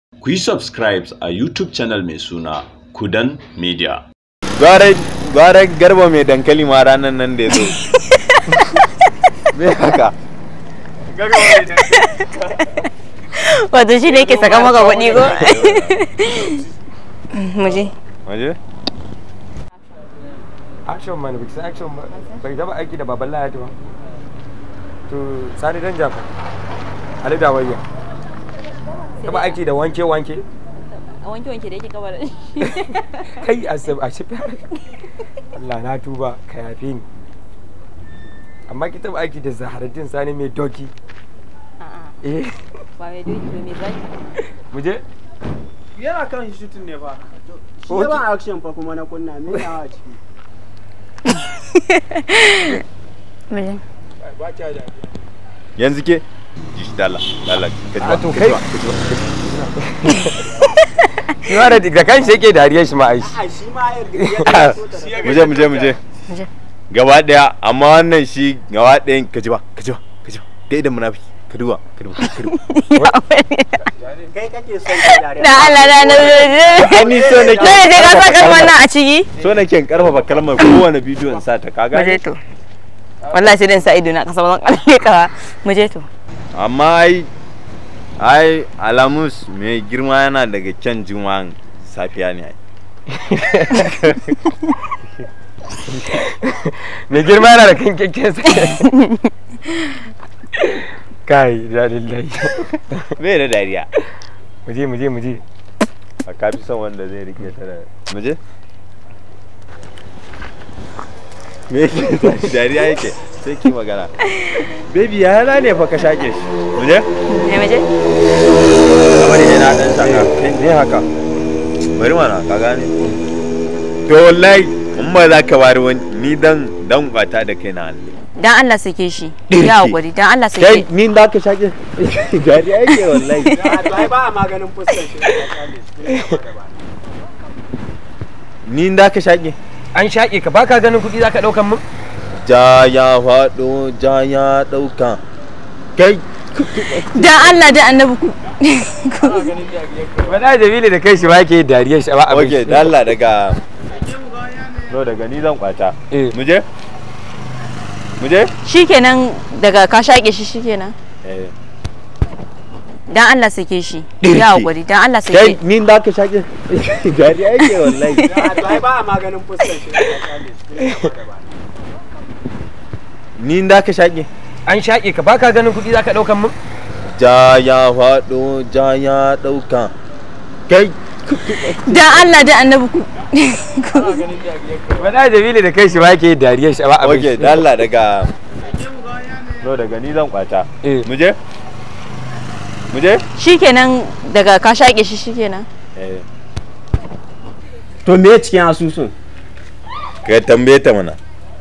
Ku yi subscribe a YouTube channel mai suna Kudan Media. Gwara garba mai dankali ma ranar nan da ya zo. Me haka? Garba mai dankali. wato shi ne yake saka maka kuɗi ko muje Waje? action man biki action ba bai taba aiki da baban lahadi ba to sani dan jafa ali da wayya taba aiki da wanke wanke a wanke wanke da yake kabar kai a sab a shafi Allah na tuba ka yafe ni amma ki taba aiki da zaharaddin sani mai doki eh ba mai doki ba mai zaki mu je yana kan shooting ne fa shi Okay. ban action fa kuma na kunna me yawa ciki muje ba ki da Yanzu ke? Ji shi dala, dala, ka ji ba, a to ka kai ji ba, ka ji ba, ka ji ba. shi ma da da kan shi yake dariyar shi ma ai a shi ma ya ya so ta Muje, muje, muje. Muje. Gaba ɗaya, amma wannan shi gaba ɗayan ka ji ba, ka ji ba, ka ji ba. Kai da munafiki, ka duba, ka duba, ka duba. kai kake son ka dare da Allah da na Ai, ni so nake. Dole sai ka sa kalmar nan a ciki So nake in karfafa kalmar kowane bidiyo in sa ta, ka muje gane? to wallahi sai dan sa ido na kasa ba zan kalle ka ba. muje to amma ai ai alamus mai girma yana daga kyan juma'an safiya ne ai mai girma yana da kan kyakkyan sa kai da lillahi bai da dariya mu je mu je mu je a kafi son wanda zai rike ta da muje me yake tashi dariya yake sai ki magana baby ya yana ne fa ka shake shi muje ne muje kamar yana dan saka ne haka bari mana ka gane to wallahi in ba za ka bari wani ni dan dan kwata da kai na Allah dan Allah sake shi ya hakuri dan Allah kai sake ni da ka shake dariya yake wallahi a to ai ba a maganin fuskar shi da kale ni da ka shake an shaƙe ka baka ganin kuɗi zaka ɗaukan mun ja ya faɗo ja ya ɗauka kai dan Allah da annabi ku wala jabili da kai shi ba ke dariyar shi ba abin oke shi. da Allah daga no daga ni zan kwata Eh. muje muje shikenan daga ka shaƙe shi shikenan eh dan Allah sake shi ya hakuri dan Allah kai sake ni da ka shake dariya yake wallahi a to ai ba a maganin fuskar shi da kale ni da ka shake an shaƙe ka baka ganin kuɗi zaka ɗaukan mun ja ya faɗo ja ya ɗauka kai dan Allah da annabi ku wala jabili da kai shi ba ke dariyar shi ba abin oke shi. da Allah daga no daga ni zan kwata Eh. muje muje shikenan daga ka shaƙe shi shikenan eh to me cikin asusun ka tambaye ta mana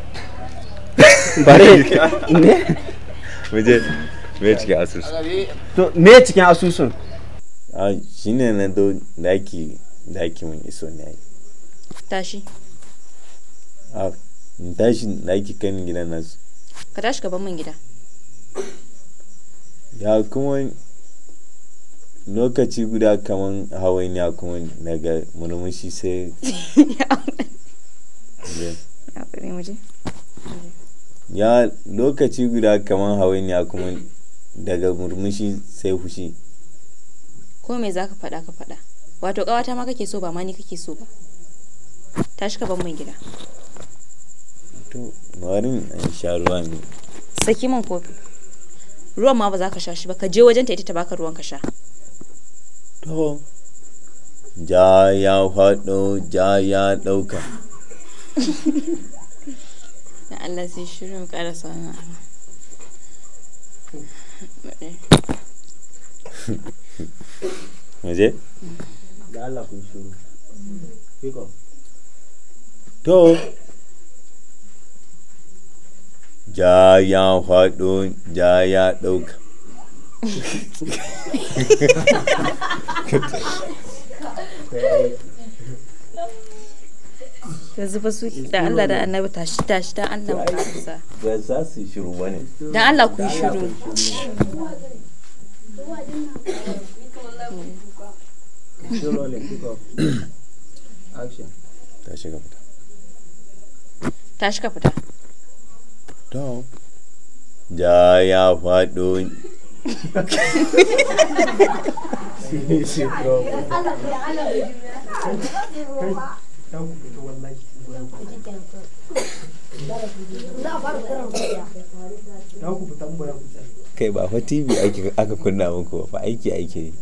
bare me muje me cike asusu to me cikin asusun a shine na do daki daki mun iso ne ai tashi a in tashi daki kan gidan nasu ka tashi ka bar min gida ya kuma lokaci guda kaman hawainiya kuma daga murmushi sai ya hakuri muje ya lokaci guda kaman hawainiya kuma daga murmushi sai fushi ko me zaka faɗa ka faɗa wato ƙawata ma kake so ba ma ni kake so ba tashi ka bar min gida to bari in sha ruwa ne saki min kofi ruwan ma ba za ka sha shi ba ka je wajen ta ita ta baka ruwan ka sha to ja ya faɗo ja ya ɗauka da Allah sai shirin mu ƙara sauna waje da Allah kun shiru Kiko. to ja ya faɗo ja ya ɗauka yanzu fa su da Allah da annabi tashi tashi da Allah mu ƙarasa ba za su yi shiru ba ne dan Allah ku yi shiru Still rolling. Pick up. Action. ta shiga fita tashi ka fita to ja ya faɗo kai ba fa tv ake aka kunna muku ba fa aiki ake yi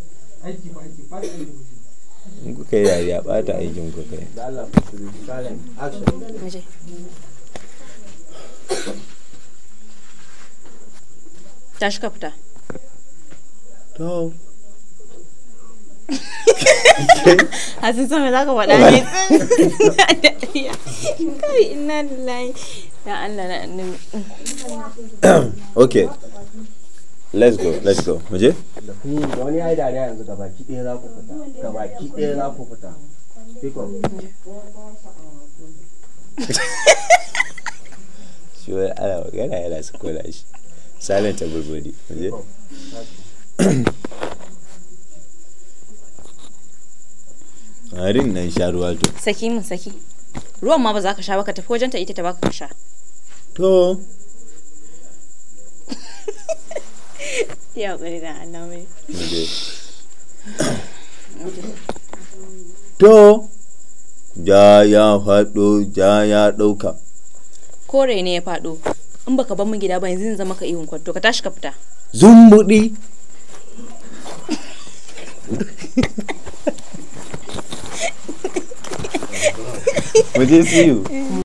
in kuka yi dariya ɓata aikin ku kai Da Allah ku shiru. Silent. Action. mu je tashi ka fita to hasin sama za ka faɗa ne kai ina lillahi ya Allah na annabi okay let's go let's go mu je Hmm, da wani ya yi dariya yanzu gabaki ɗaya za ku fita. Gabaki ɗaya za ku fita. Pick up. shi wani ana magana yana su kula shi silent everybody mu je harin nan sha ruwa to saki min saki ruwan ma ba za ka sha ba ka tafi wajenta ita ta baka ka sha to ya ƙuri da Allah mai mu je to ja ya faɗo ja ya ɗauka kore ne ya faɗo in baka bar min gida ba yanzu zan zama ka ihun kwanto ka tashi ka fita zumbuɗi mu je see you